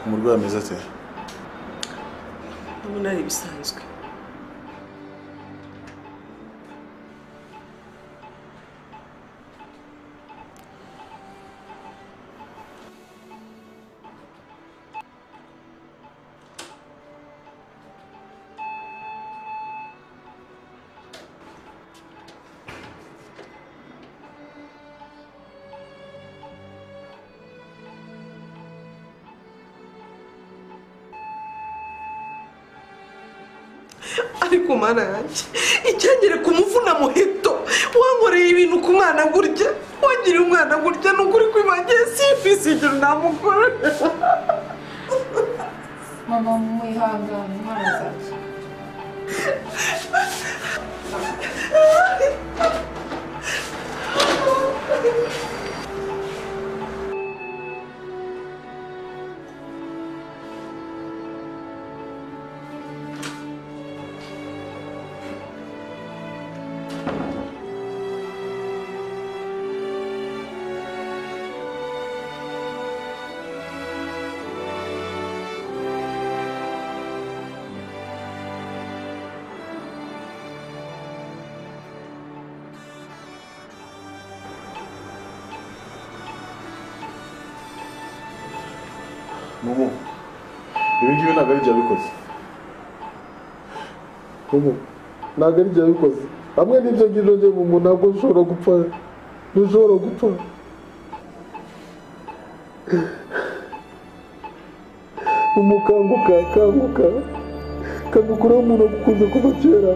umurwayi ameze ate ndabona ari ibisanzwe ariko mana yanjye icyagere ku muvuna muheto wankoreye ibintu ku mwana gutya wagiriye umwana gutya ni ukuri kwibangiye simfise igihe namukorera mama mwihangane intwaro zanjye mumu ibi ngibi ntabwo ari ibyo yabikoze ubu ntabwo ari ibyo yabikoze hamwe n'ibyo ngibyo njye mu muntu ntabwo ushobora gupfa ntushobora gupfa umukanguka kanguka kagukuraho umuntu agukunze kuva kera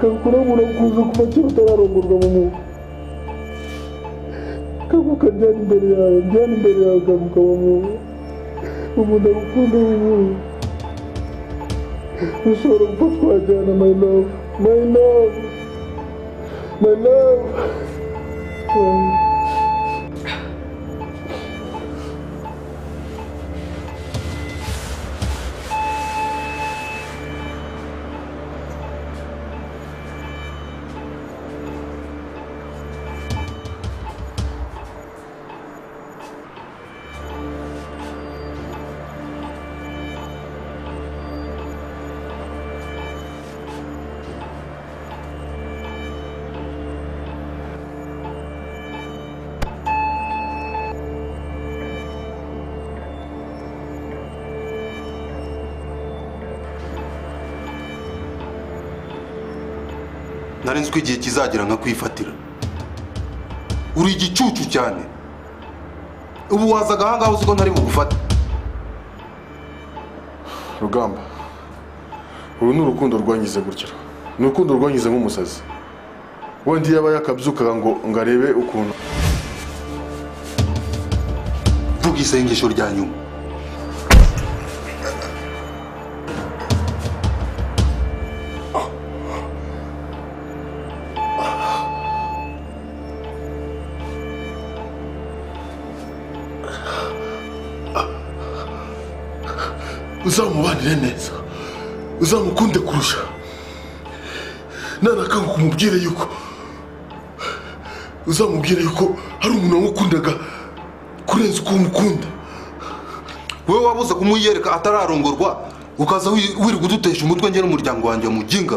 kagukuraho umuntu agukunze kuva kera utararongorwa mu muntu kanguka ryari imbere yawe ryari imbere yawe kanguka mu muntu umuntu agukunze mu muntu ushobora gupfa twajyana my love my love my love nari nzi ko igihe kizagera nka kwifatira uri igicucu cyane ubu wazaga ahangaha uzi ko ntari bugufate rugamba uru ni urukundo rwangize gutya ni urukundo rwangize nk'umusazi wenda iyo aba yakabyukaga ngo ngo arebe ukuntu vuga isengesho rya nyuma uzamubanire neza uzamukunde kurusha nanakanguka umubwire yuko uzamubwire yuko hari umuntu wamukundaga kurenza uko umukunda wowe wabuze kumwiyereka atararongorwa ukaza wi- wirirwa udutesha umutwe njye n'umuryango wanjye muginga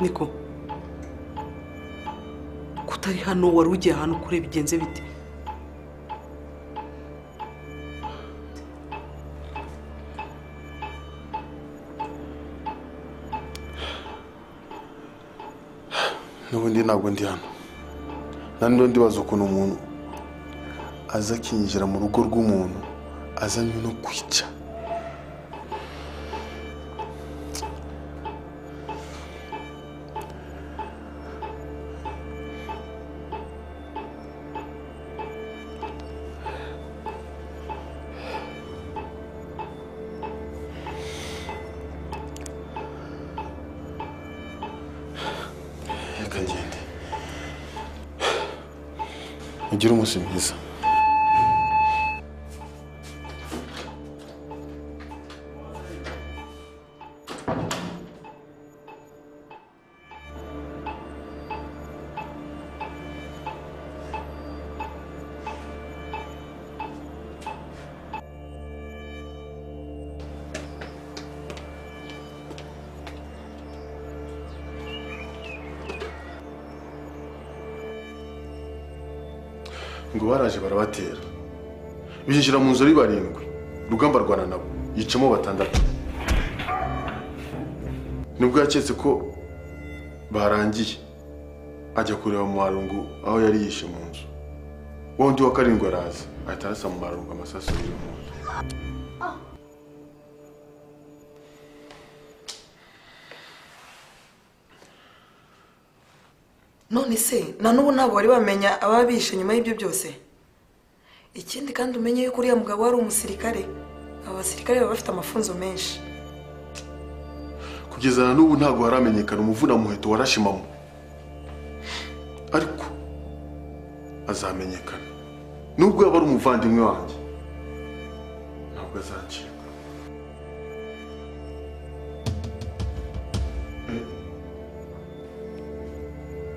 niko ko utari hano wari ugiye ahantu kure bigenze bite n'ubundi ntabwo ndi hano nanone ndibaza ukuntu umuntu aza akinjira mu rugo rw'umuntu azanywe no kwica mugire umunsi mwiza ngo baraje barabatera binjira mu nzu ari barindwi rugamba rwana nabo yicamo batandatu nibwo yaketse ko barangiye ajya kureba Muharungu aho yari yishe mu nzu wa wundi wa karindwi araza ahita arasa Muharungu amasasu abiri mu nzu none se na n'ubu ntabwo bari bamenya ababishe nyuma y'ibyo byose ikindi kandi umenye yuko uriya mugabo wari umusirikare aba basirikare baba bafite amafunzo menshi kugeza na n'ubu ntabwo haramenyekana umuvunamuheto warashimamo ariko azamenyekana nubwo yaba ari umuvandimwe wanjye ntabwo azacibwa Eh,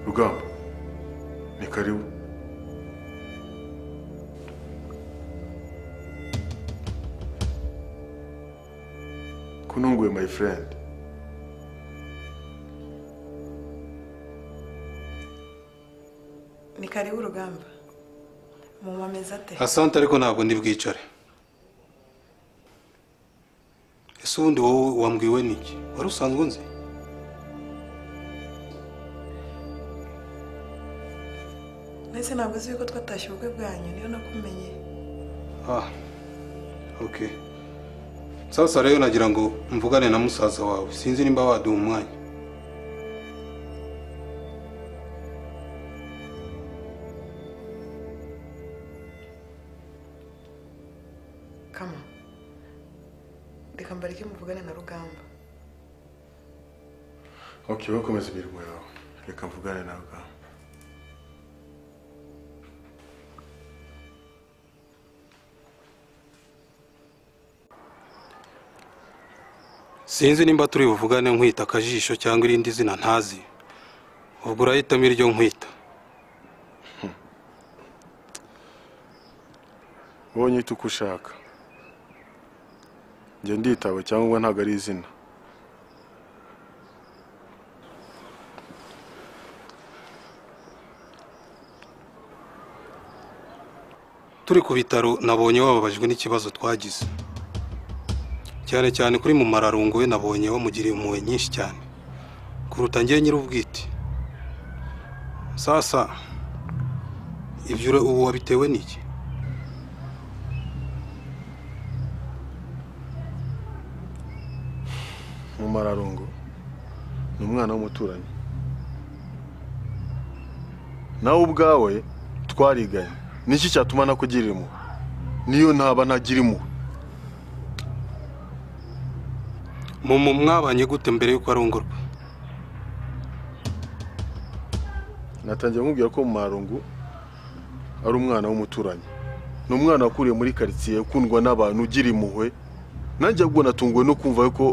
rugamba ni karibu kununguye my friend ni karibu urugamba mumameze ate asante ariko ntabwo ndi bwicare ese ubundi wowe wambwiwe n'iki wari usanzwe unzi mbese ntabwo uzi yuko twatashye ubukwe bwanyu niyo nakumenye ah ok sasa rero nagira ngo mvugane na musaza wawe sinzi nimba waduha umwanya kama reka mbareke muvugane na rugamba okay bakomeza imirimo yawe reka mvugane na rugamba sinzi nimba turi buvugane nkwita akajisho cyangwa irindi zina ntazi ubwo urahitamo iryo nkwita wowe nyita uko ushaka njya nditaba cyangwa ntabwo ari izina turi ku bitaro nabonye wababajwe n'ikibazo twagize cyane cyane kuri mu mararungu we nabonye wamugiriye impuhwe nyinshi cyane kuruta njye nyir'ubwite sasa ibyo ura- ubu wabitewe n'iki mu mararungu ni umwana w'umuturanyi nawe ubwawe twariganye niki cyatuma nakugira impuhwe niyo ntaba ntagira impuhwe mu mu- mwabanye gute mbere y'uko arongorwa natangiye kumubwira ko mu marungu ari umwana w'umuturanyi ni umwana wakuriye muri karitsiye ukundwa n'abantu ugira impuhwe nanjye ahubwo natunguwe no kumva ko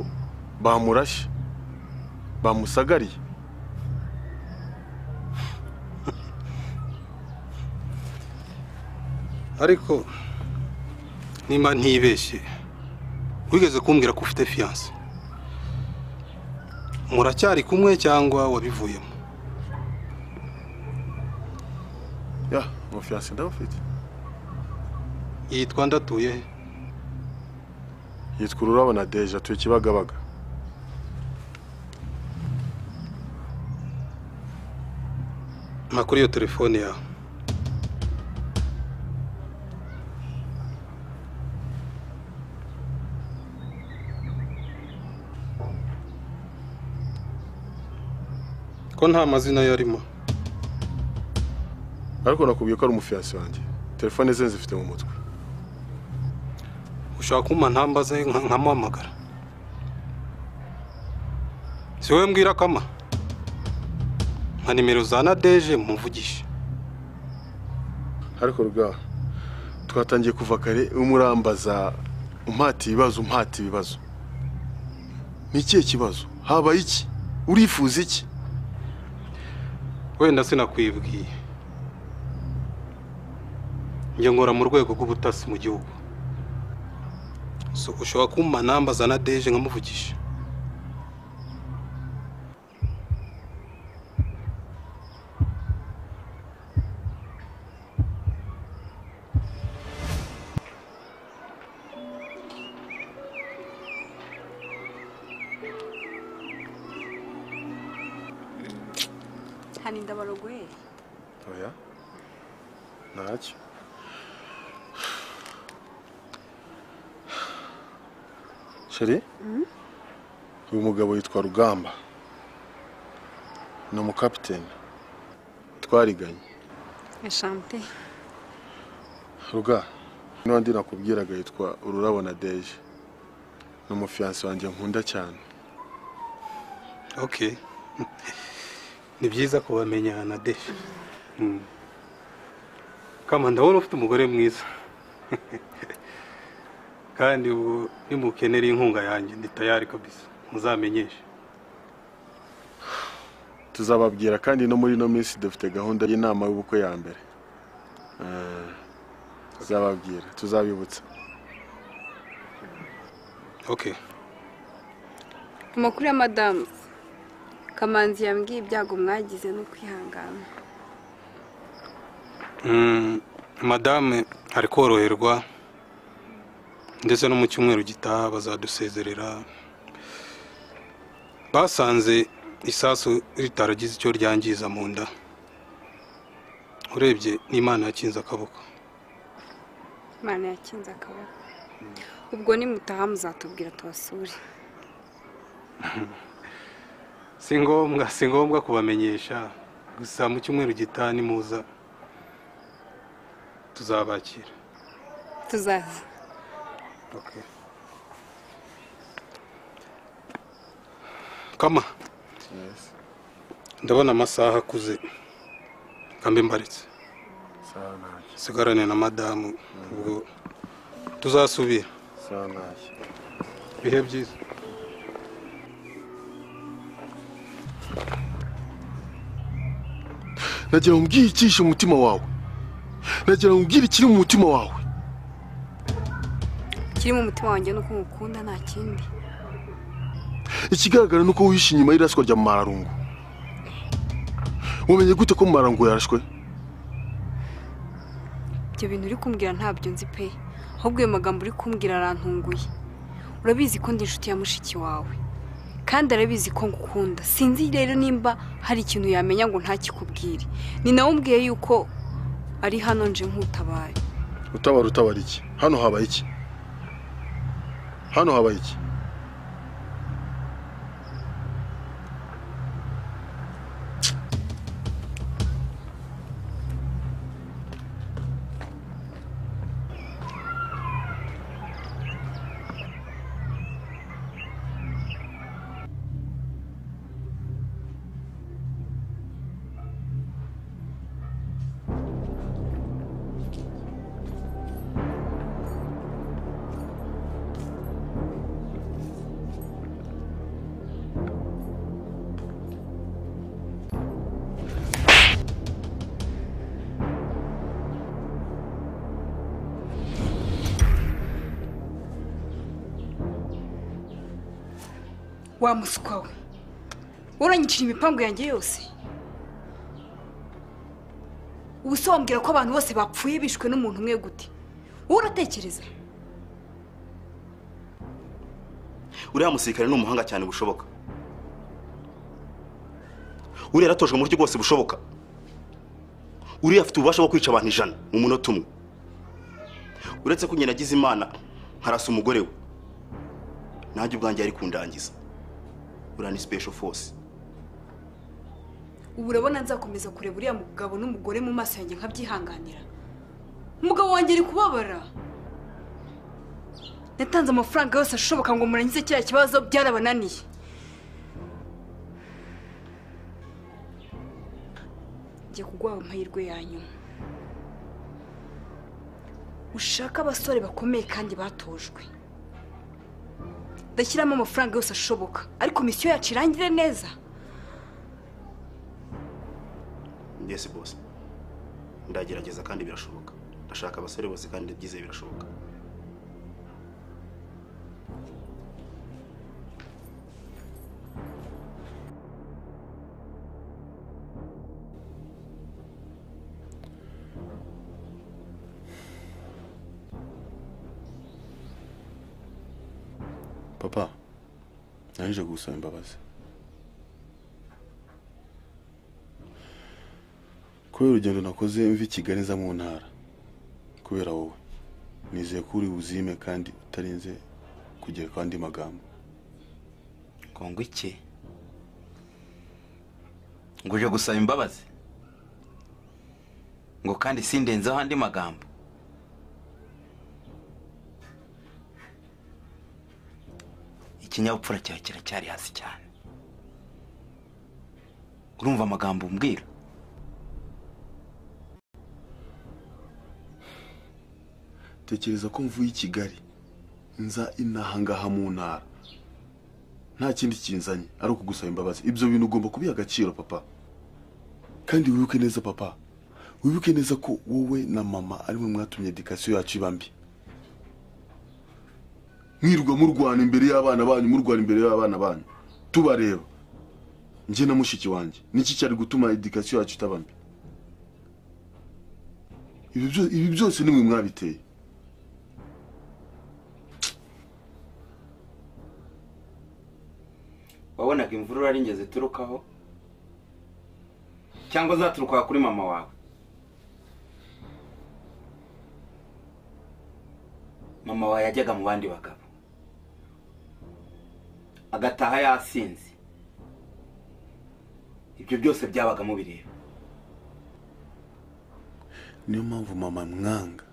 bamurashe bamusagariye ariko nimba ntibeshye wigeze kumbwira ko ufite fiyanse muracyari kumwe cyangwa wabivuyemo ya umufiyanse ndawufite yitwa ndatuye he yitwa ururabo na deje atuye kibagabaga mpa kuri iyo telefone yawe ko nta mazina yarimo ariko nakubwiye ko ari umufiyanse wanjye telefone ze nzifite mu mutwe ushaka kumpa ntambaze nka- nkamuhamagara si wowe mbwira kama nka nimero za nadeje muvugishe ariko rwa twatangiye kuva kare umurambaza umpata ibibazo umpata ibibazo ni ikihe kibazo habaye iki urifuza iki wenda sinakwibwiye njye nkora mu rwego rw'ubutasi mu gihugu So, ushobora kumpa nambaza na deje nkamuvugisha hano indabarogoye oya ntacyo sheri uyu mugabo yitwa rugamba ni umukapiteni twariganye eshante ruga n'undi nakubwiraga yitwa ururabo na deje ni umufiyansi wanjye nkunda cyane okay ni byiza kubamenya na deje Mm. kama ndabona ufite umugore mwiza kandi ubu nimukenera inkunga yanjye ndi tayari kabisa muzamenyeshe tuzababwira kandi no muri ino minsi dufite gahunda y'inama y'ubukwe ya mbere Ah, tuzababwira tuzabibutsa okay amakuru ya madamu kamanzi yambwiye ibyago mwagize no kwihangana Mm, madame ari koroherwa ndetse no mu cyumweru gitaha bazadusezerera basanze isasu ritaragize icyo ryangiza mu nda urebye n'imana yakinze akaboko imana yakinze akaboko ubwo nimutaha muzatubwira tubasure si ngombwa si ngombwa kubamenyesha gusa mu cyumweru gitaha nimuza tuzabakira tuzaza Okay. Kama. Ndabona amasaha akuze. Kambe mbaretse. sawa ntacyo Sigarane na madamu. Ubwo tuzasubira. sawa ntacyo Bihe byiza. nagira ngo umbwire ikihishe mu mutima wawe nagira ngo umbwire ikiri mu mutima wawe ikiri mu mutima wanjye ni uko ngukunda nta kindi ikigaragara ni uko wihishe inyuma y'iraswa rya mararungu wamenye gute ko mararungu yarashwe ibyo bintu uri kumbwira ntabyo nzi pe ahubwo ayo magambo uri kumbwira arantunguye urabizi ko ndi inshuti ya mushiki wawe kandi arabizi ko ngukunda sinzi rero nimba hari ikintu yamenya ngo ntakikubwire ni nawe umbwiye yuko ari hano nje nk'utabaye utabara utabara iki hano habaye iki hano habaye iki wa muswa we uranyicira imipangu yanjye yose ubu se wambwira ko abantu bose bapfuye bishwe n'umuntu umwe gute wowe uratekereza uriya musirikare ni umuhanga cyane bushoboka uriya yaratojwe mu buryo bwose bushoboka uriya afite ububasha bwo kwica abantu ijana mu munota umwe uretse ko nyina agize imana nkarasa umugore we nanjye ubwanjye yari kundangiza uriya ni special force ubu urabona nzakomeza kureba uriya mugabo n'umugore mu maso yanjye nkabyihanganira umugabo wanjye ari kubabara natanze amafaranga yose ashoboka ngo murangize kiriya kibazo byarabananiye ngiye kuguha amahirwe ya nyuma ushake abasore bakomeye kandi batojwe ndashyiramo amafaranga yose ashoboka ariko misiyo yacu irangire neza yesi bose ndagerageza kandi birashoboka ndashaka abasore bose kandi ndabyizeye birashoboka papa naje gusaba imbabazi kubera urugendo nakoze mva i kigali nza mu ntara kubera wowe nizeye ko uri buzime kandi utarinze kugera ku andi magambo ngo iki ngo uje gusaba imbabazi ngo kandi sindenzeho andi magambo ikinyabupfura cyawe kiracyari hasi cyane urumva amagambo umbwira tekereza ko mvuye i kigali nza inaha ngaha mu ntara nta kindi kinzanye ari ukugusaba imbabazi ibyo bintu ugomba kubiha agaciro papa kandi wibuke neza papa wibuke neza ko wowe na mama ari mwe mwatumye edikasiyo yacu iba mbi mwirwa murwana imbere y'abana banyu murwana imbere y'abana banyu tubareba njye na mushiki wanjye niki cyari gutuma edikasiyo yacu itaba mbi Ibi byo- ibi byose ni mwe mwabiteye wabonaga imvura uraringiza iturukaho cyangwa zaturuka kuri mama wawe mama wawe yajyaga mu bandi bagabo agataha yasinze ibyo byose byabaga mubireba niyo mpamvu mama mwanga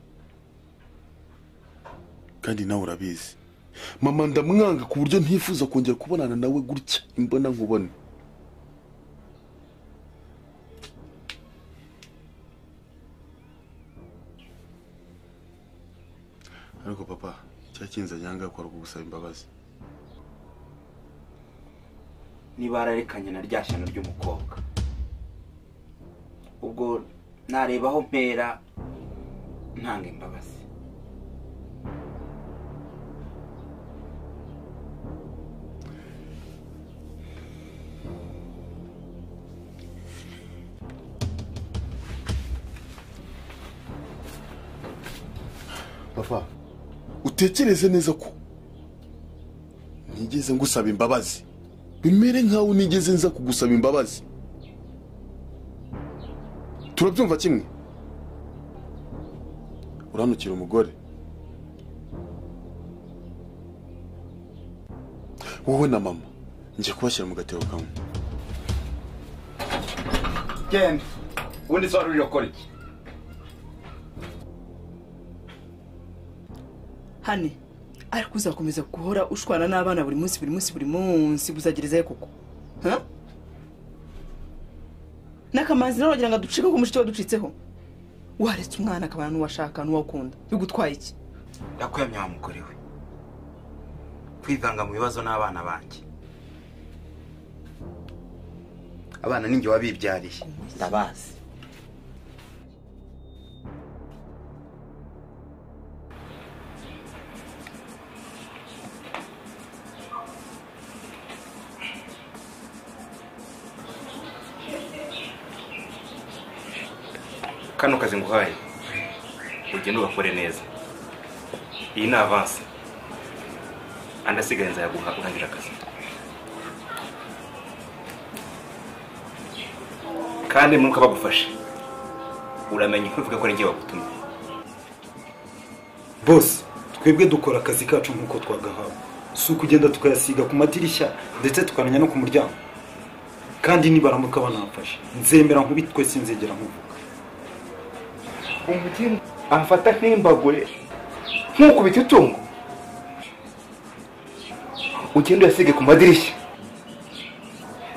kandi nawe urabizi mama ndamwanga ku buryo ntifuza kongera kubonana nawe gutya imbona nkubone ariko papa cyakinze nyanga kwari kugusaba imbabazi niba yararekanye na rya shyano ry'umukobwa ubwo nareba aho mpera ntanga imbabazi papa utekereze neza ko nigeze ngusaba imbabazi bimere nkaho nigeze nza kugusaba imbabazi turabyumva kimwe uranukira umugore wowe na mama ngiye kubashyira mu gatebo kamwe genda ubundi se wari uri gukora iki hane ariko uzakomeza guhora ushwana n'abana buri munsi buri munsi buri munsi buzagerezayo koko ha? n'akamanzi nawe wagira ngo aducike ku mushiti waducitseho waretse umwana akabana n'uwashaka n'uwakunda bigutwaye iki yakwemye wa mugore we kwivanga mu bibazo n'abana banjye abana ninjye wabibyariye ndabazi kano kazi nguhaye ugende ugakore neza iyi ni avansi andi asigaye nzayaguha urangira akazi kandi nuko bagufashe uramenya ntuvuge ko n'igihe bagutumye bose twebwe dukora akazi kacu nk'uko twagahawe si ukugenda tukayasiga ku madirishya ndetse tukamenya no ku muryango kandi nibaramuka banamfashe nzemera nkubitwe sinzegera nkuvuga umugeni amfata nk'imbagure nk'ukubita itungo ugende uyasige ku madirishya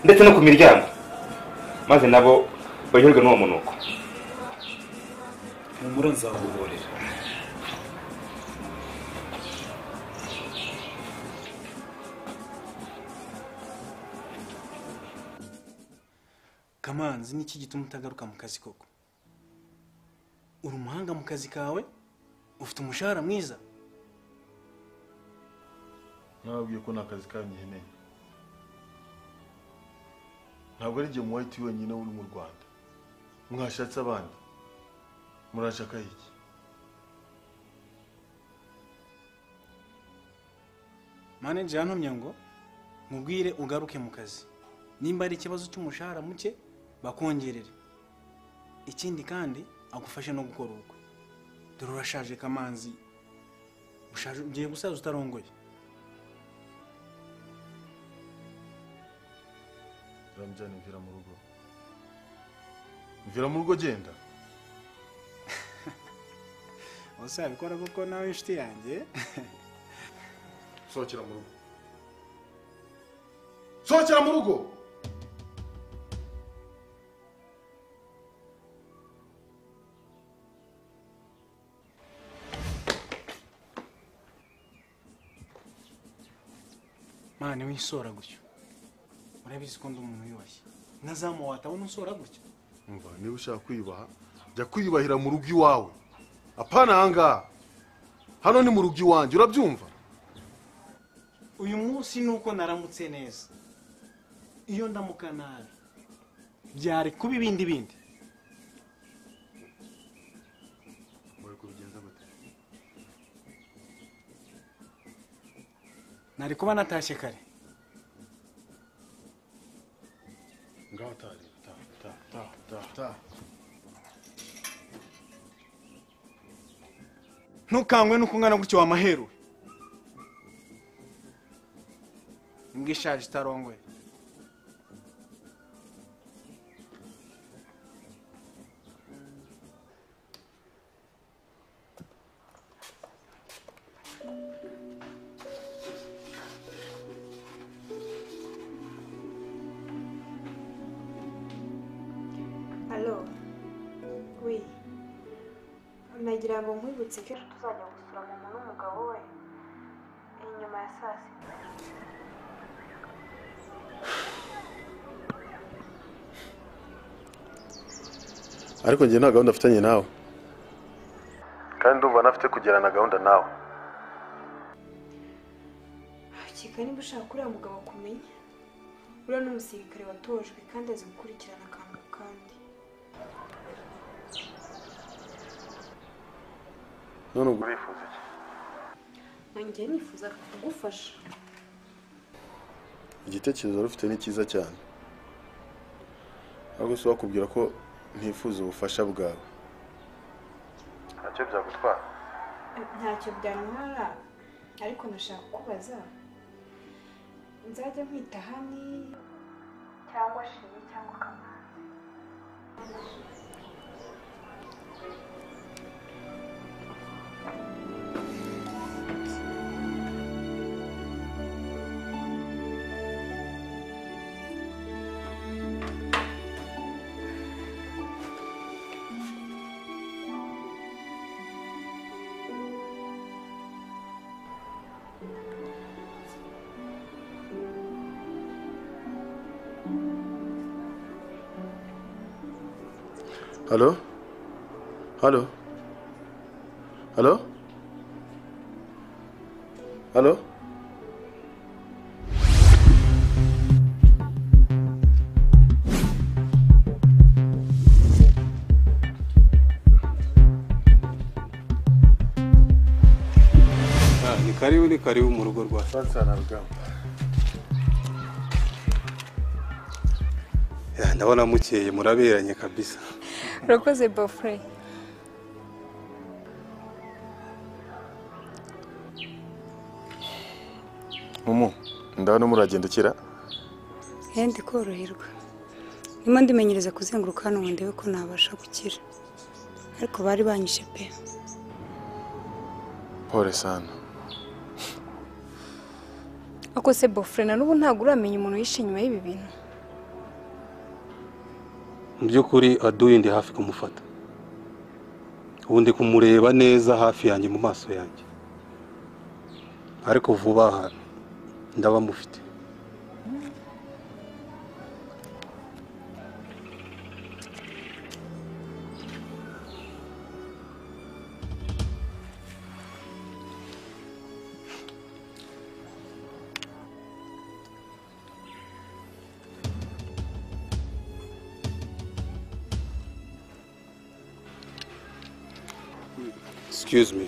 ndetse no ku miryango maze nabo banyurwe n'uwo munuko humura nzaguhorera kamanzi n'iki gituma utagaruka mu kazi koko uri umuhanga mu kazi kawe ufite umushahara mwiza nababwiye ko nta kazi kanyiheneye ntabwo ari igihe muwayiti wenyine uri mu rwanda mwashatse abandi murashaka iki maneja yantumye ngo mubwire ugaruke mu kazi nimba ari ikibazo cy'umushahara muke bakongerere ikindi kandi agufashe no gukora ubukwe dore urashaje kamanzi ushaje ugiye gusaza utarongoye ramujyane mvira mu rugo mvira mu rugo genda uzabikora kuko nawe inshuti yanjye sohokera mu rugo sohokera mu rugo mwana wisora gutyo urabizi ko ndi umuntu wiyubashye nazamu watabona usora gutya umva niba ushaka kwiyubaha jya kwiyubahira mu rugo iwawe apana ahangaha hano ni mu rugo iwanjye urabyumva uyu munsi ni uko naramutse neza iyo ndamuka nabi byari kuba ibindi bindi bari kubigenza gute nari kuba natashye kare ngaho tari taha taha taha taha taha ntukangwe nuko ungana gutyo wamaheruwe imbwa ishaje itarongoye alo we nagira ngo nkwibutse ko ejo tuzajya gusura mama n'umugabo we inyuma ya saa sita ariko njye nta gahunda afitanye nawe kandi ndumva nafite kugirana na gahunda nawe keka niba ushaka uriya mugabo kumenya uriya ni umusirikare watojwe kandi azi gukurikirana akantu ku kandi none ubwo urifuza iki nanjye nifuza kugufasha igitekerezo wari ufite ni cyiza cyane ariko si wakubwira ko ntifuza ubufasha bwawe ntacyo byagutwara ntacyo byantwara ariko nashaka kukubaza nzajya nkwita hani cyangwa shimi cyangwa kamanzi halo halo halo halo Ah, ni karibu ni karibu mu rugo rwa sansana rugamba Ya, ndabona mukeye muraberanye kabisa urakoze bofure mumu ndabona muragendekera ehe ndikoroherwa ndimo ndimenyereza kuzenguruka hano ngo ndebe ko nabasha gukira ariko bari banyishe pe pole sana ako se bofure na n'ubu ntabwo uramenya umuntu yishe inyuma y'ibi bintu mu by'ukuri aduye ndi hafi kumufata ubu ndi kumureba neza hafi yanjye mu maso yanjye ariko vuba aha ndaba mufite excuse me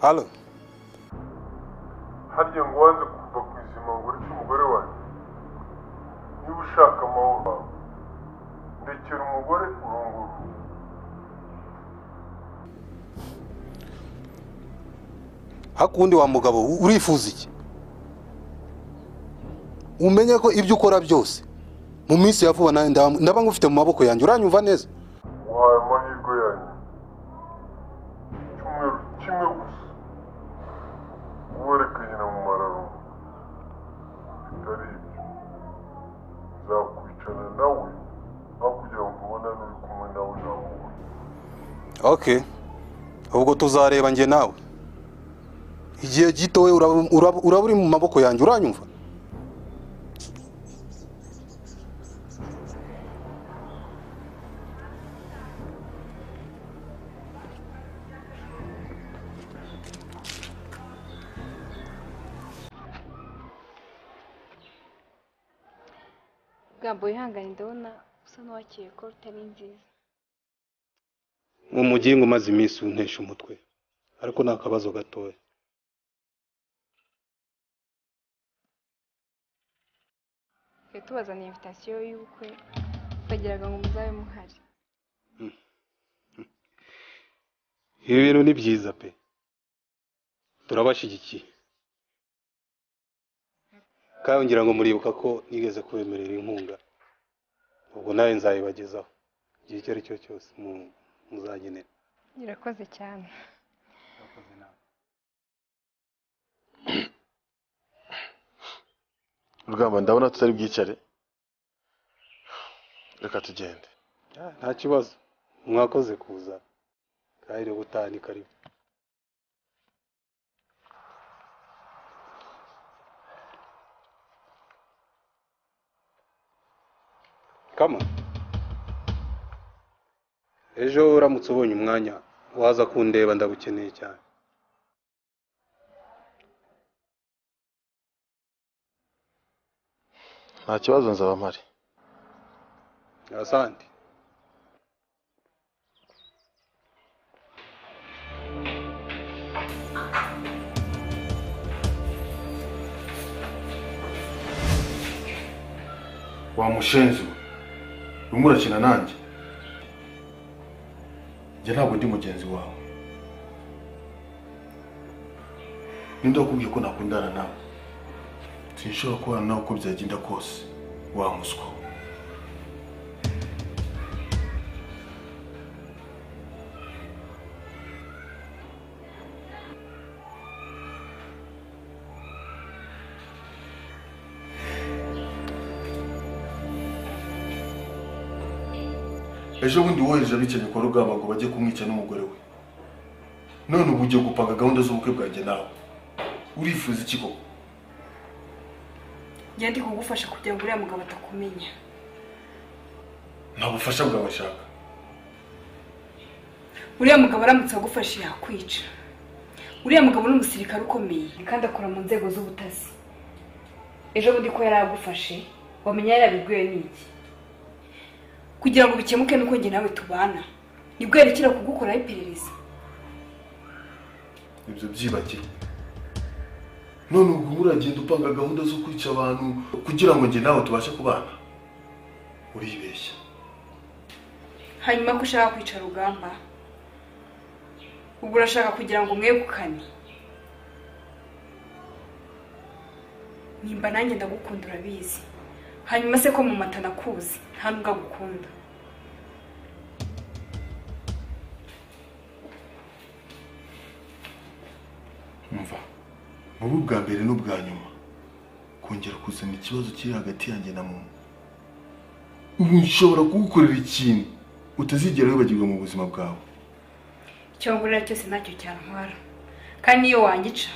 halo harya ngo wanze kuva ku izima ngo ureke umugore wanjye niba ushaka amahoro ndekera umugore urunguru hakundi wa mugabo urifuza iki umenye ko ibyo ukora byose mu minsi ya vuba ndaba ngufite mu maboko yanjye uranyumva neza wahaye amahirwe yanyu icyumweru kimwe gusa uwereke nyina mu mararungu bitari ibyo nzakwicana nawe aho kugira ngo ubone n'uri kumwe nawe nawe ok ubwo tuzareba njye nawe igihe gito we uraba- uraba uraba uri mu maboko yanjye uranyumva bwambo wihangane ndabona usa n'uwakeye ko utari nziza umugingo umaze iminsi untesha umutwe ariko ni akabazo gatoya twe tubazaniye invitasiyo y'ubukwe utagiraga ngo muzabe muhari ibi bintu ni byiza pe turabashyigikiye kandi ngira ngo muribuka ko nigeze kubemerera inkunga ubwo nawe nzayibagezaho igihe icyo ari cyo cyose mu- muzagenera irakoze cyane rugamba ndabona tutari bwicare reka tugende nta kibazo mwakoze kuza kandi rero gutaha ni karibu kama ejo uramutse ubonye umwanya waza kundeba ndagukeneye cyane nta kibazo nzaba mpari asante wa mushenzi we urimo urakina nanjye njye ntabwo ndi mugenzi wawe ninde wakubwiye ko nakundana nawe sinshobora kubana nawe uko byagenda kose wa muswa ejo bundi wohereje abicanyi kwa rugamba ngo bajye kumwica n'umugore we none ubu ugiye gupanga gahunda z'ubukwe bwanjye nawe urifuza iki koko njya ndi kugufasha kugira ngo uriya mugabo atakumenya nta bufasha bwawe nshaka uriya mugabo aramutse agufashe yakwica uriya mugabo ni umusirikare ukomeye kandi akora mu nzego z'ubutasi ejo bundi ko yari agufashe wamenya yarabiguye n'iki kugira ngo bikemuke nuko njye nawe tubana nibwo yerekera kugukoraho iperereza ibyo byibagiwe none ubwo muragenda upanga gahunda zo kwica abantu kugira ngo njye nawe tubashe kubana uribeshya hanyuma ko ushaka kwica rugamba ubwo urashaka kugira ngo umwegukane nimba nanjye ndagukunda urabizi hanyuma se ko mu mata nakuzi nta nubwo agukunda umva buba ubwa mbere n'ubwa nyuma kongera kuzana ikibazo kiri hagati yanjye na muntu ubu nshobora kugukorera ikintu utazigera wibagirwa mu buzima bwawe icyo ngurira cyose ntacyo cyantwara kandi niyo wangica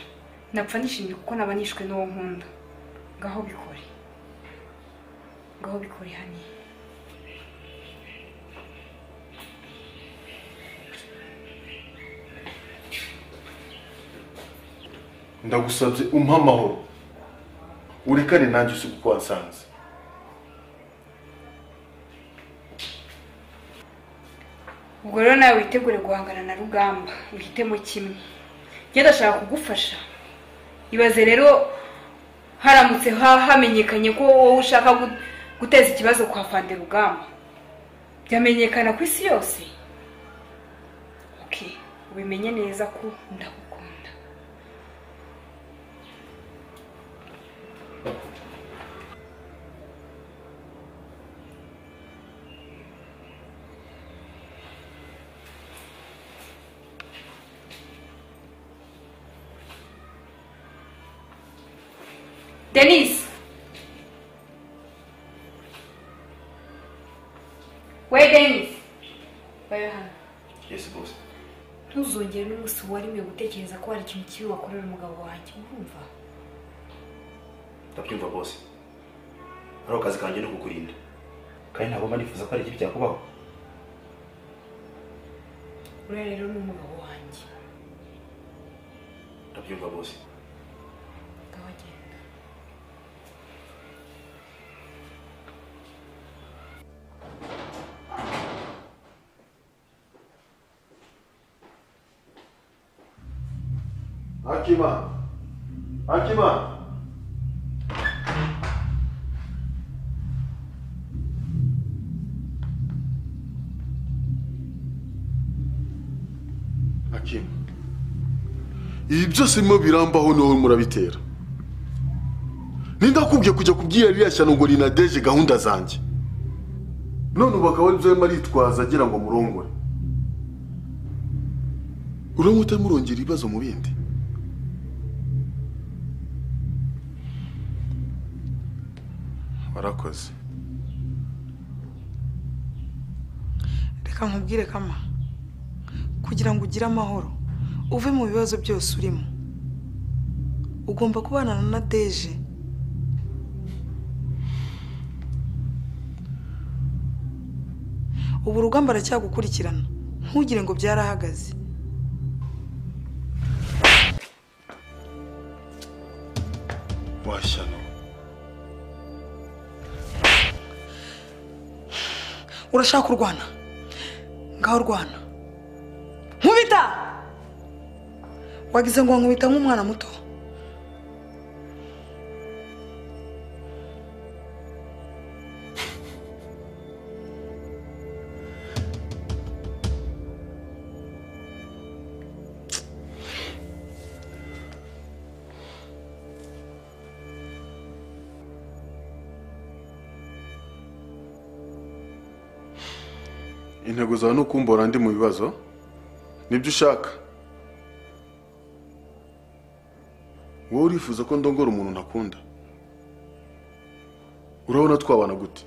napfa nishimye kuko naba nishwe n'uwo nkunda ngaho bikore ngaho bikore hano ndagusabye umpa amahoro urekane nanjye usiga uko wansanze ubwo rero nawe witegure guhangana na rugamba ihitemo kimwe njye ndashaka kugufasha ibaze rero haramutse hamenyekanye ko wowe ushaka guteza ikibazo kwa fande rugamba byamenyekana ku isi yose ubimenye neza ko ndagukunda denise we denise we hano yesi bose ntuzongere n'umunsi waremwe gutekereza ko hari ikintu kibi wakorera umugabo wanjye urumva ndabyumva bose ari akazi kanjye ni kukurinda kandi ntabwo mba nifuza ko hari ikibi cyakubaho uriya rero ni umugabo wanjye ndabyumva bose ngabagenda akima akima akima ibi byose birimo birambaho niho murabitera nindakubwiye kujya kubwira ririya shyano ngo rinadeje gahunda zanjye none ubu akaba aribyo arimo aritwaza agira ngo murongore urabona utarimo urongera ibibazo mu bindi warakoze reka nkubwire kama kugira ngo ugire amahoro uve mu bibazo byose urimo ugomba kubana na deje ubu urugamba aracyagukurikirana ntugire ngo byarahagaze washyano urashaka kurwana ngaho urwana nkubita wagize ngo nkubita nk'umwana muto intego zawe ni ukumbora ndi mu bibazo nibyo ushaka wowe urifuza ko ndongora umuntu ntakunda urabona twabana gute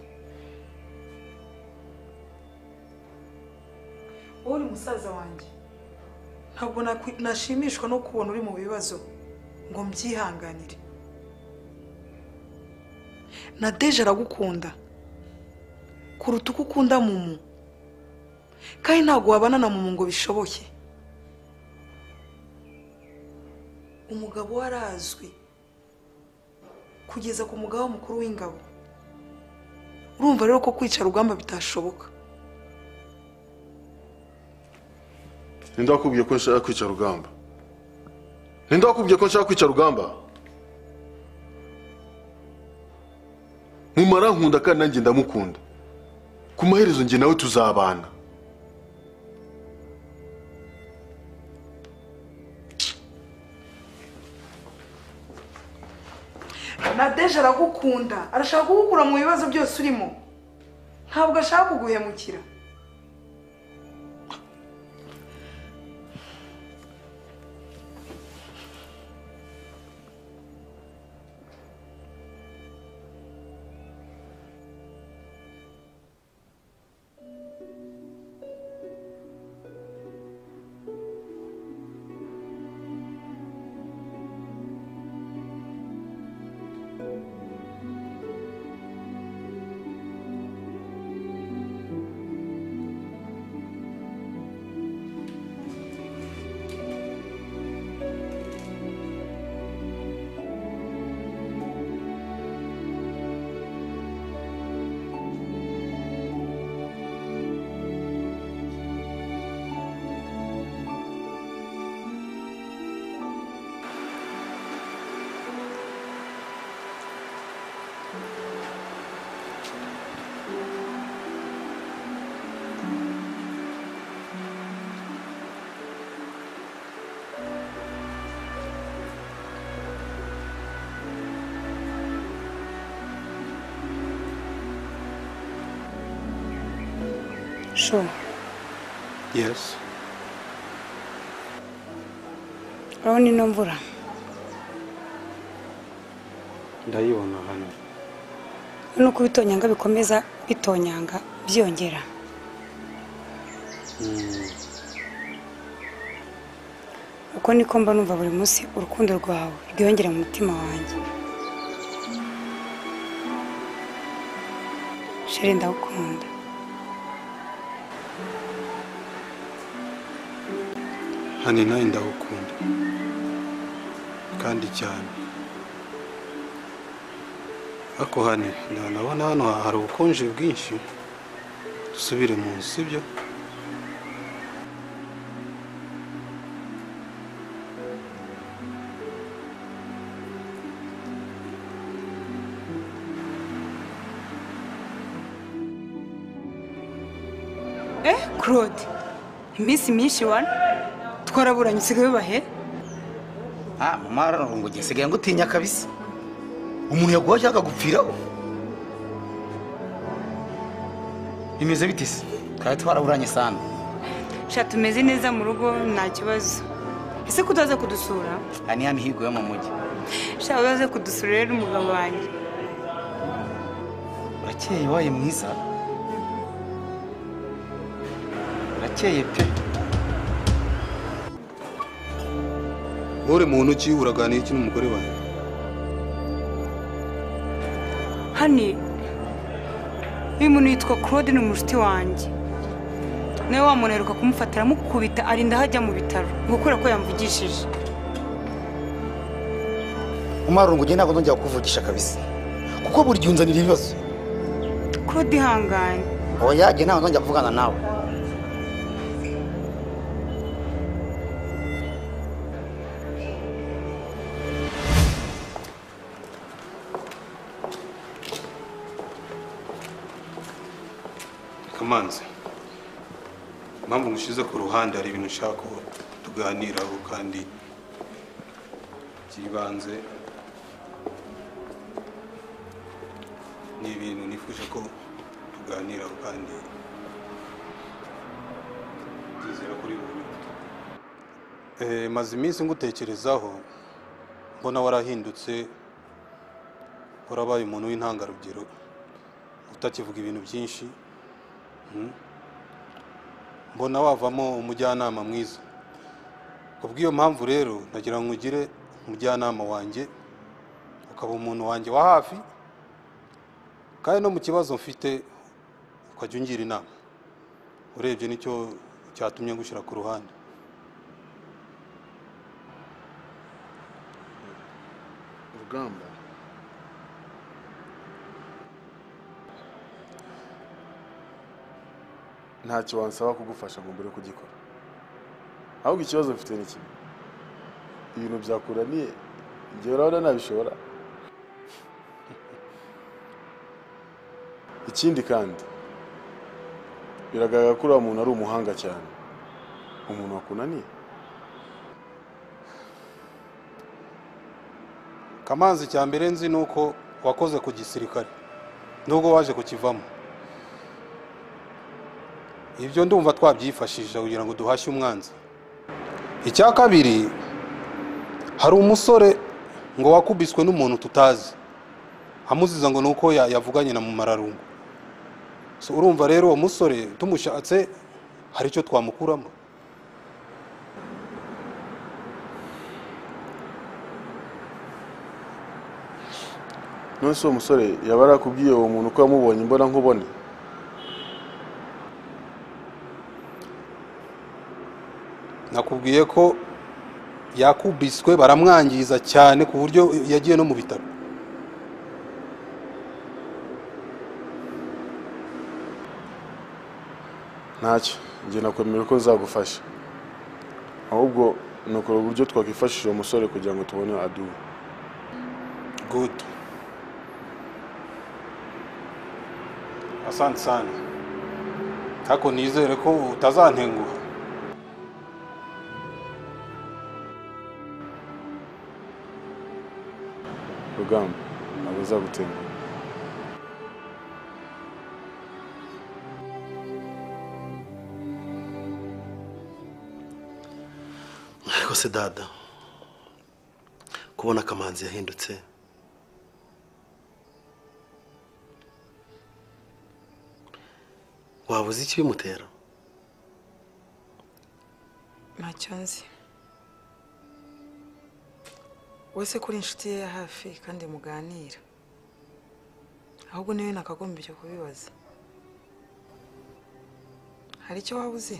wowe uri musaza wanjye ntabwo nakwi- nashimishwa no kubona uri mu bibazo ngo mbyihanganire na deje aragukunda kuruta uko ukunda mumu kandi ntabwo wabana na mumu ngo bishoboke umugabo we arazwi kugeza ku mugaba mukuru w'ingabo urumva rero ko kwica rugamba bitashoboka nindakubwiye ko nshaka kwica rugamba nindakubwiye ko nshaka kwica rugamba mumara nkunda kandi nanjye ndamukunda ku maherezo njye nawe tuzabana nadeje aragukunda arashaka kugukura mu bibazo byose urimo ntabwo ashaka kuguhemukira sure yes urabona ino mvura ndayibona hano nuko ibitonyanga bikomeza bitonyanga byongera Mm, uko niko mba numva buri munsi urukundo rwawe rwiyongera mu mutima wanjye sheri ndagukunda hani nawe ndagukunda kandi cyane ariko hani na- nabona hano ha- hari ubukonje bwinshi dusubire mu nzu sibyo eh claude iminsi myinshi wana twaraburanye usigaye ubahe Ah, mararungu ngisigaye ngutinya kabisa umuntu yaguhoje akagupfiraho bimeze bite se twari twaraburanye sana sha tumeze neza mu rugo nta kibazo ese kutaza kudusura aha ni hano higuye mu mujyi sha uzaze kudusura rero umugabo wanjye urakeye waye mwiza urakeye pe uri muntu ki uraganira iki n'umugore wanjye hani uyu muntu yitwa claude ni umushuti wanjye nawe wa muntu aheruka kumufata aramukubita arinda aho ajya mu bitaro ngo kubera ko yamvugishije umararungu ngiye ntabwo nongera kukuvugisha kabisa kuko buri gihe unzanira ibibazo claude ihangane oya ngiye ntabwo nongera kuvugana nawe kamanzi impamvu ngushyize ku ruhande hari ibintu ushaka ko tuganiraho kandi by'ibanze ni ibintu nifuje ko tuganiraho kandi byizera kuri buri Eh, maze iminsi ngutekerezaho mbona warahindutse warabaye umuntu w'intangarugero utakivuga ibintu byinshi Mm. mbona wavamo umujyanama mwiza kubw'iyo mpamvu rero nagira ngo ugire umujyanama wanjye ukaba umuntu wanjye wa hafi kandi no mu kibazo mfite ukajya ungira inama urebye nicyo cyatumye ngushyira ku ruhande urugamba ntacyo wansaba kugufasha ngo mbure kugikora ahubwo ikibazo mfite ni kimwe ibintu byakuraniye igihe urabona nabishobora ikindi kandi biragaragara ko uriya muntu ari umuhanga cyane umuntu wakunaniye kamanzi cya mbere nzi ni uko wakoze ku gisirikare nubwo waje kukivamo ibyo ndumva twabyifashisha kugira ngo duhashye umwanzi icya kabiri hari umusore ngo wakubiswe n'umuntu tutazi amuziza ngo ni uko ya- yavuganye na mumararungu So, urumva rero uwo musore tumushatse hari icyo twamukuramo none se uwo musore yaba arakubwiye uwo muntu ko yamubonye imbona nkubone nakubwiye ko yakubiswe baramwangiza cyane ku buryo yagiye no mu bitaro ntacyo njye nakwemera ko nzagufasha ahubwo ni ukora uburyo twakwifashisha uwo musore kugira ngo tubone aduwe good asante sana ariko nizere ko utazantenguha rugamba ntabwo nzagutenguha ariko se dada kubona akamanzi yahindutse waba uzi ikibimutera ntacyo nzi wese kuri inshuti ye ya hafi kandi muganira ahubwo niwe nakagombye kubibaza hari icyo waba uzi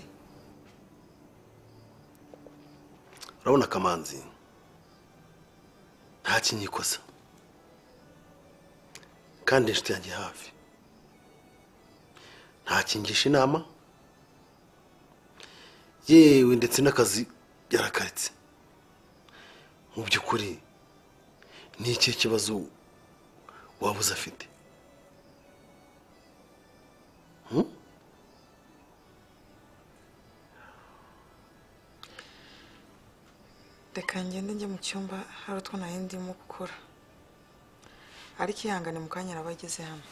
urabona akamanzi nta kinyikosa kandi inshuti yanjye hafi ntakingisha inama yewe ndetse n'akazi yarakaritse mu by'ukuri ni ikihe kibazo waba uzi afite Hmm? reka ngende njye mu cyumba hari utwo nari ndimo gukora ariko ihangane mu kanya araba ageze hano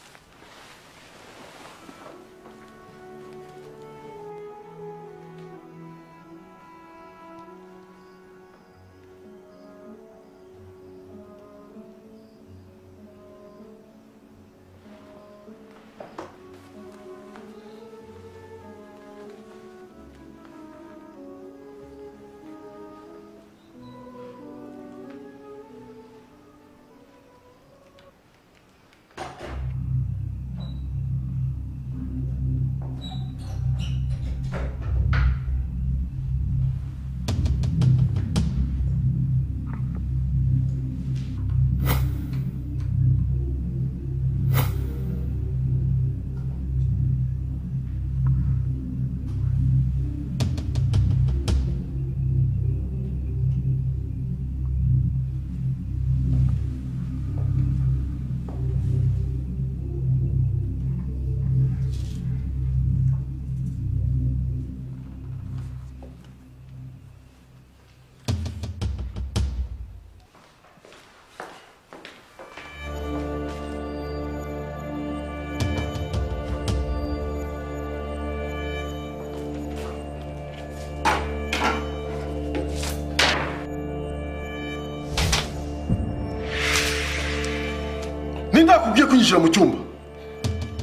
ndakubwiye kwinjira mu cyumba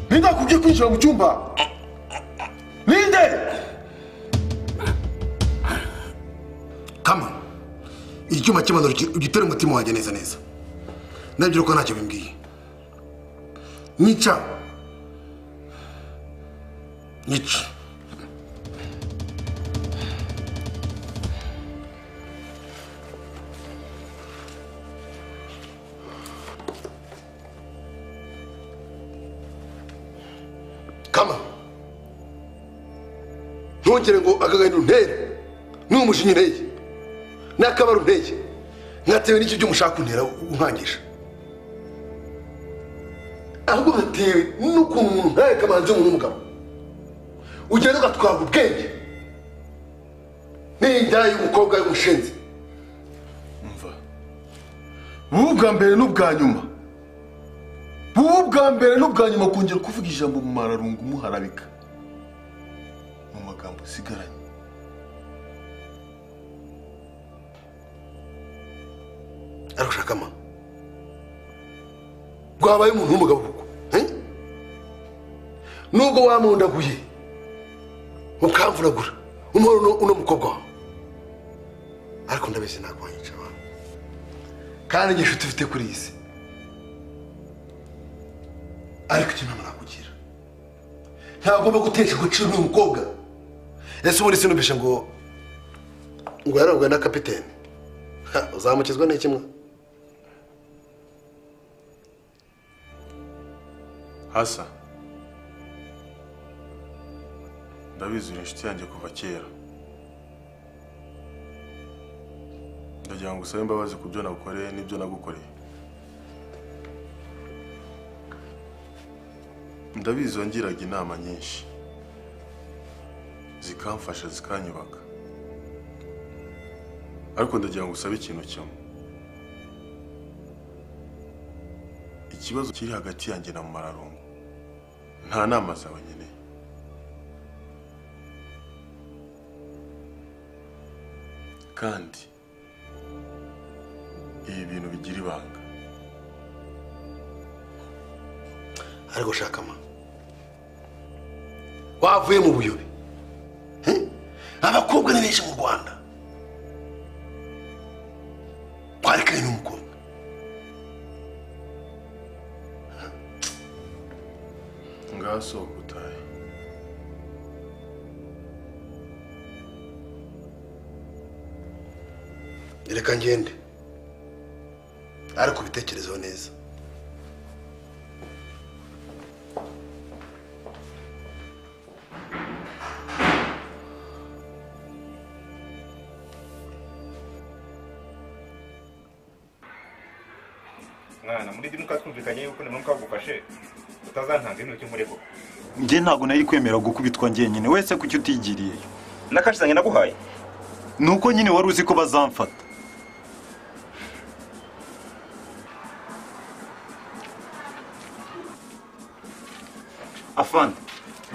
ninde ndakubwiye kwinjira mu cyumba ninde kama icyuma cy'imana ugitere umutima wanjye neza neza nabyo ko ntacyo bimbwiye nica nica kama ntongere ngo akagahinda untere ni umushinyi unteye ni akabari unteye mwatewe n'icyo byo mushaka kuntera unkangisha ahubwo gatewe n'ukuntu umuntu ntawe kamanzi w'umuntu w'umugabo ugenda ugatwara ubwenge n'inda y'umukobwa y'umushinzi bubu bwa mbere n'ubwa nyuma bubu bwa mbere n'ubwa nyuma kongera kuvuga ijambo mu mararungu muharabika mu magambo usigaranye arashaka ama rwabaye umuntu w'umugabo kuko eh? nubwo wamundaguye ukamvunagura umuhoro uno- uno mukobwa wawe ariko ndabizi nakwanyica abantu kandi njye nshuti ufite kuri iyi si ariko icyo nama nakugira ntabwo ugomba gutesha agaciro n'uyu mukobwa ese ubundi sinumvishe ngo ngo yarabwe na kapitene Ha, uzamukizwa n'iki mwa hasa ndabizi uri inshuti yanjye kuva kera ndagira ngo usabe imbabazi ku byo nagukoreye n'ibyo nagukoreye ndabizi wangiraga inama nyinshi zikamfasha zikanyubaka ariko ndagira ngo usabe ikintu kimwe ikibazo kiri hagati yanjye na mararungu nta nama zawe nkeneye kandi ibi bintu bigira ibanga ariko shaka ma wavuye mu buyobe Eh? abakobwa ni benshi mu rwanda twarekanye n'umukobwa ngaha sohoka utahe reka ngende ariko ubitekerezeho neza mwana muri bimwe twumvikanye yuko na mama agufashe utazantanga ibintu cy'umurego njye ntabwo nari kwemera gukubitwa njyenyine wese kuki utigiriyeyo nakashizanye naguhaye ni uko nyine wari uzi ko bazamfata afande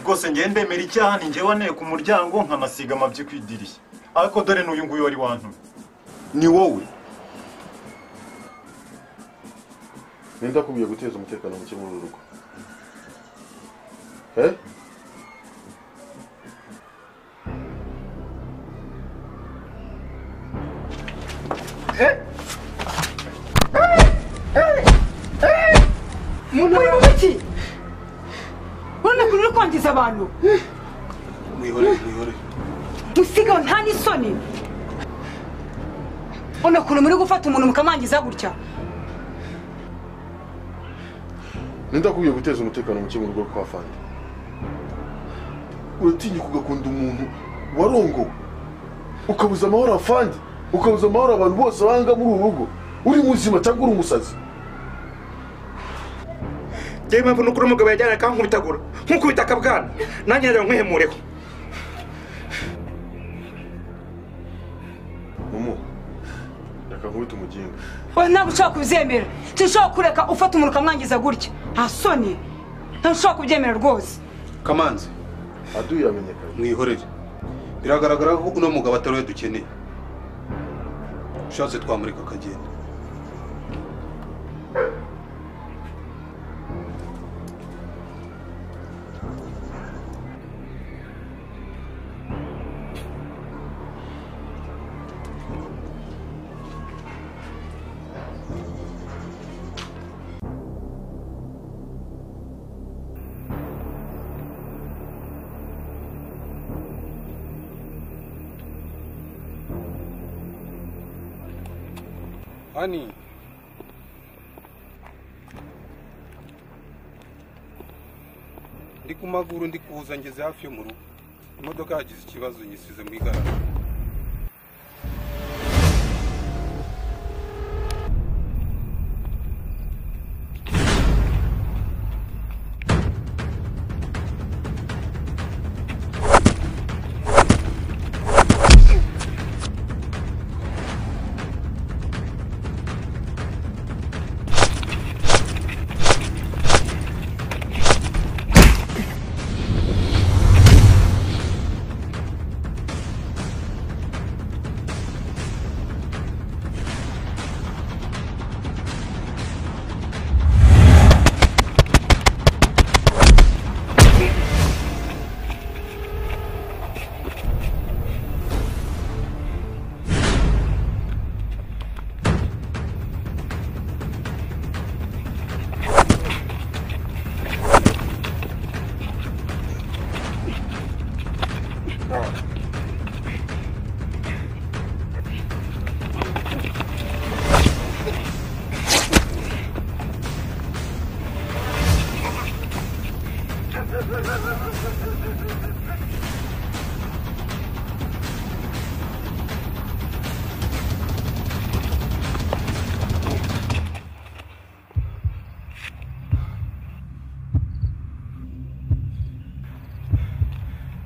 rwose njye ndemera icyaha ni njye waneye ku muryango nkanasiga amabyi ku idirishya ariko dore n'uyu nguyu wari wantumye ni wowe nenda kubwiye guteza umutekano muke muri uru rugo Eh? muntu uri muki urabona ko uri kwangiza abantu mwihorere mwihorere dusigaho nta n'isoni urabona ukuntu muri gufata umuntu mukamwangiza gutya nindakubwiye guteza umutekano muke mu rugo kwa fandi uratinyuka ugakunda umuntu warongowe ukabuza amahoro afandi ukabuza amahoro abantu bose banga muri uru rugo uri muzima cyangwa uri umusazi njyewe impamvu ni uko uriya mugabo yajyanaga akankubitagura nk'ukubita akabwana nanjye nagira ngo nkwihemureho momo reka nkubita umuginga oya ntabwo ushobora kubyemera sinshobora kureka ufata umuntu ukamwangiza gutya nta soni ntushobora kubyemera rwose kamanzi aduye yamenyekanye mwihorere biragaragara ko uno mugabo atari we dukeneye ushatse twamureka akagenda hani ndi ku maguru ndi kuza ngeze hafi yo mu rugo imodoka yagize ikibazo nyisize mu igaraje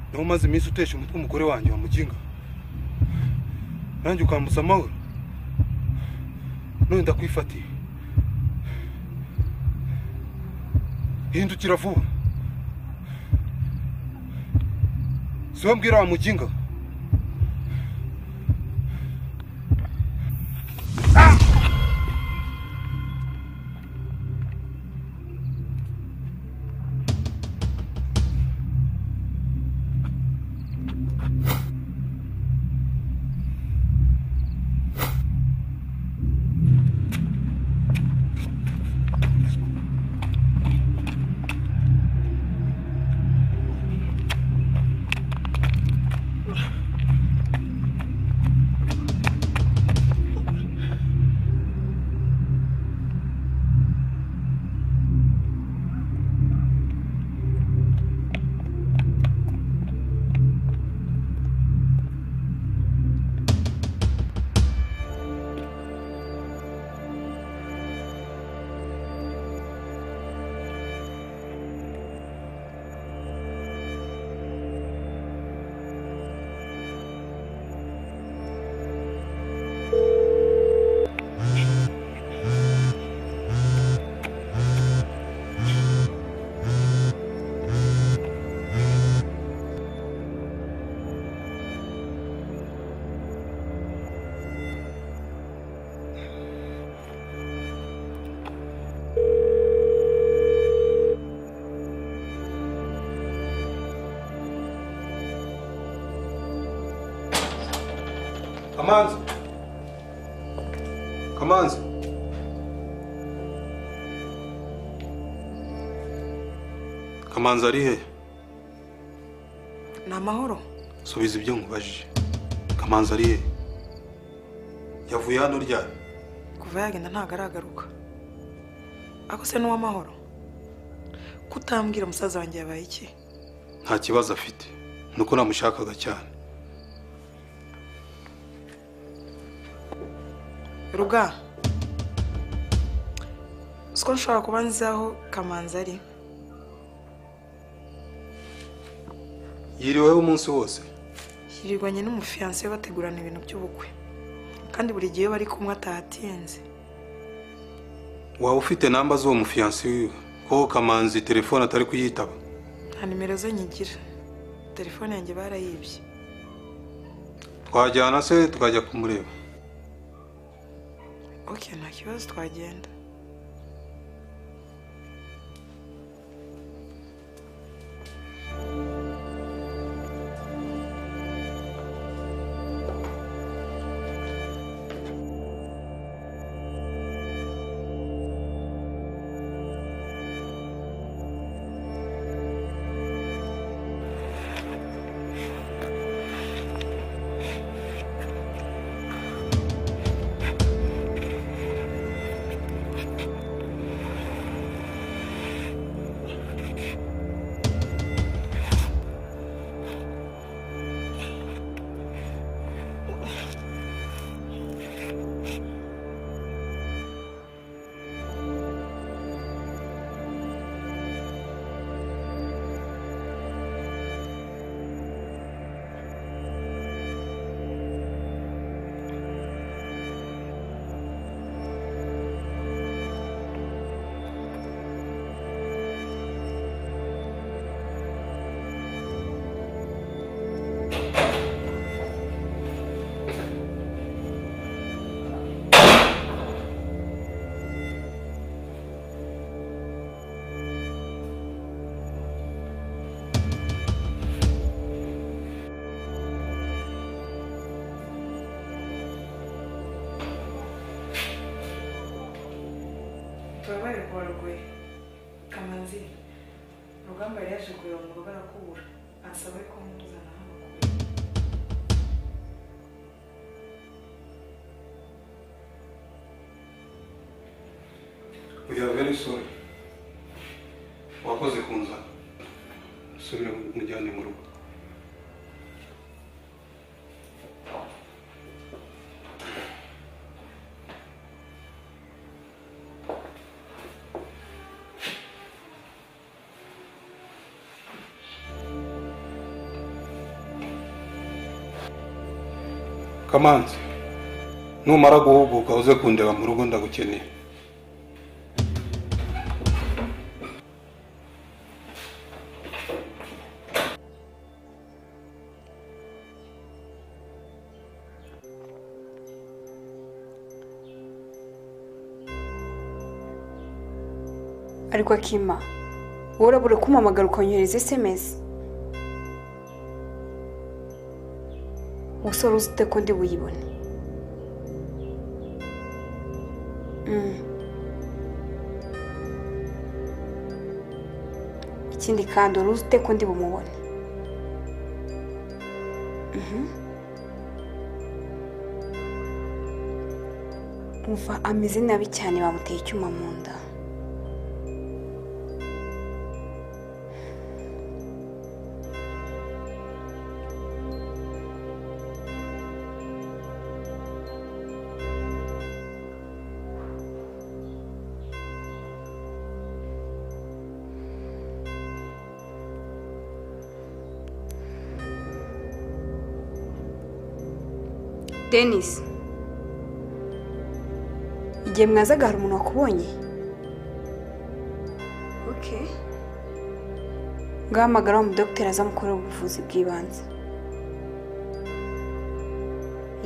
niba umaze iminsi utesha umutwe umugore wanjye wamuginga nanjye ukambuza amahoro none ndakwifatiye hindukira vuba si we mbwira wamuginga kamanzi kamanzi kamanzi ari he ni amahoro subiza ibyo nkubajije kamanzi ari he yavuye hano ryari kuva yagenda ntabwo aragaruka ako se n'uw'amahoro kutambwira umusaza wanjye yabaye iki nta kibazo afite ni uko namushakaga cyane ruga siko nshobora kuba nzi aho kamanzi ari yiriweho umunsi wose yirirwanye n'umufiyanse we bategurana ibintu by'ubukwe kandi buri gihe iyo bari kumwe ataha atinze waba ufite namba z'uwo mufiyansi wiwe ko kamanzi telefone atari kuyitaba nta nimero ze nyigira telefone yanjye barayibye twajyana se tukajya kumureba oke nta kibazo twagenda turabaye kuba rugoye kamanzi rugamba yari yaje kureba mu rugo arakubura ansaba ko muzana hano we are very sorry wakoze kunzana subira mujyane mu rugo kamanzi numara guhuguka uze kundeba mu rugo ndagukeneye ariko akima wowe urabura kumpamagara ukonyohereza esemesi umusore uzi ute ko ndi buyibone Mm. ikindi kandi wari uzi ute ko ndi bumubone Mhm. umva ameze nabi cyane bamuteye icyuma mu nda denise igihe mwazaga hari umuntu wakubonye oke ngahamagara umudogiteri aza amukorera ubuvuzi bw'ibanze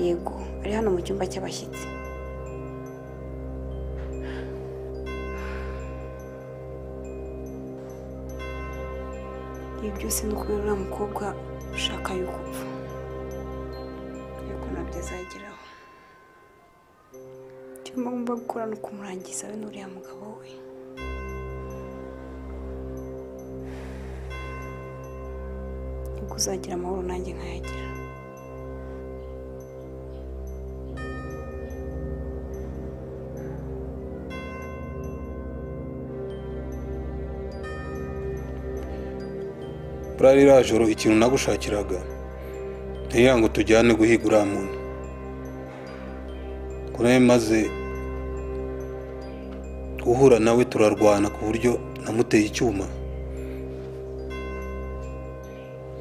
yego ari hano mu cyumba cy'abashyitsi ibi byose ni ukubera uriya mukobwa ushaka yuko upfa yuko nabyo azageraho icyo ngomba gukora ni ukumurangiza we n'uriya mugabo we nibwo uzagira amahoro nanjye nkayagira burarira joro ikintu nagushakiraga ntiya ngo tujyane guhiga uriya muntu ko nawe maze guhura nawe turarwana ku buryo namuteye icyuma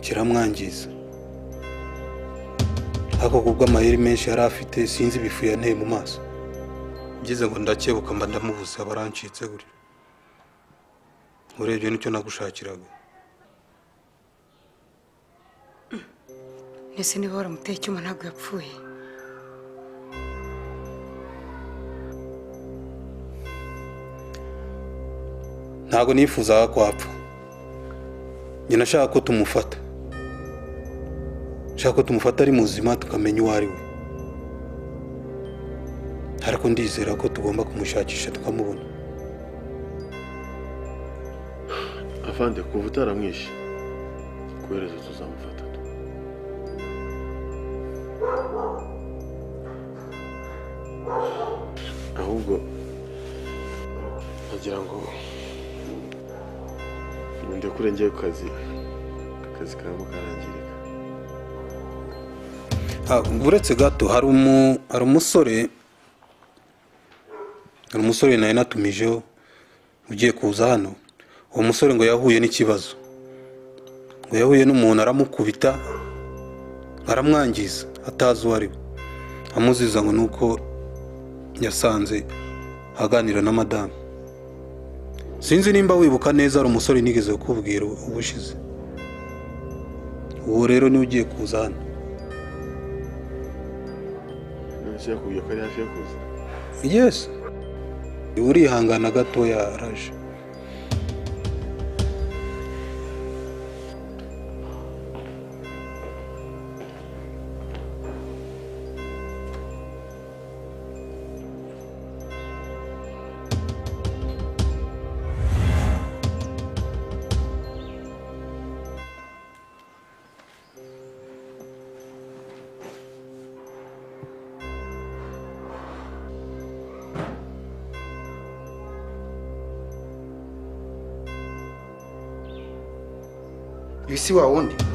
kiramwangiza ariko kubwo amayeri menshi yari afite sinzi ibifu yanteye mu maso ngeze ngo ndakebuka mba ndamubuze abarancitse gutyo urebye nicyo nagushakiraga mbese niba waramuteye icyuma ntabwo yapfuye ntabwo nifuzaga ko apfa nyina ashaka ko tumufata ashaka ko tumufata ari muzima tukamenya uwo ari we ariko ndizera ko tugomba kumushakisha tukamubona avande kuva utaramwishe kohereza tuzamufata ahubwo nagira ngo ndekure njye ku kazi akazi karimo karangirika uretse gato hari umu- hari umusore hari umusore nari natumijeho ugiye kuza hano uwo musore ngo yahuye n'ikibazo ngo yahuye n'umuntu aramukubita aramwangiza atazi uwo ari we amuziza ngo ni uko yasanze aganira na madamu sinzi nimba wibuka neza hari umusore nigeze kukubwira ubushize uwo rero niwe ugiye kuza hano nonese yakubwiye ko ari hafi yo kuza yesi urihangana gatoya araje ibisi wa wundi